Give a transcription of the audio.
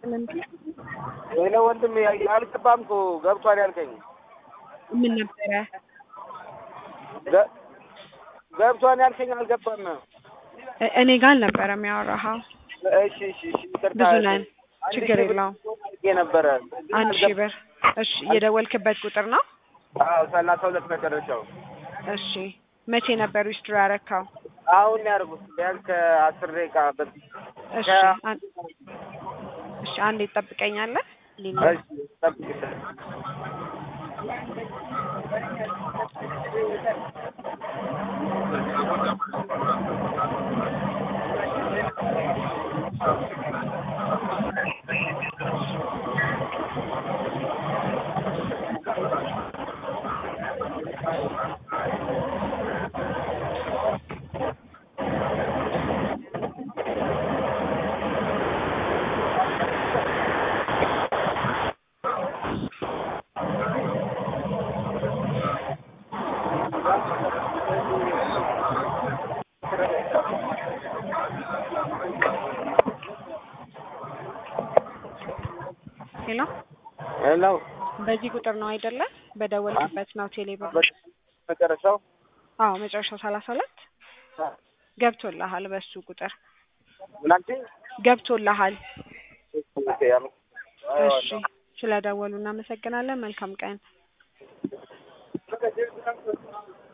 ይስጥልን። ወይኔ ወንድም አልገባም እኮ ገብቷል ያልከኝ ምን ነበረ? ገ- ገብቷል ያልከኝ አልገባም። እ- እኔ ጋር አልነበረም ያወራኸው። እሺ እሺ እሺ ይቅርታ። ብዙ ነን፣ አንድ ችግር ሺህ ብር የለውም። አድርጌ ነበረ አንድ ሺህ ብር። እሺ የደወልክበት ቁጥር ነው? አዎ ሰላሳ ሁለት መጨረሻው እሺ መቼ ነበር ዊዝድሮ ያረካው? አሁን ያደርጉት ቢያንስ ከአስር ደቂቃ በፊት እሺ አን- እሺ አንዴ ትጠብቀኛለህ? ሊና እሺ ጠብቅ። ሄሎ፣ ሄሎ በዚህ ቁጥር ነው አይደለ? በደወልክበት ነው ቴሌብር። መጨረሻው አዎ መጨረሻው ሰላሳ ሁለት ገብቶልሃል። በሱ ቁጥር ምናምን ገብቶልሃል። ኦኬ እሺ ስለደወሉ እናመሰግናለን። መልካም ቀን።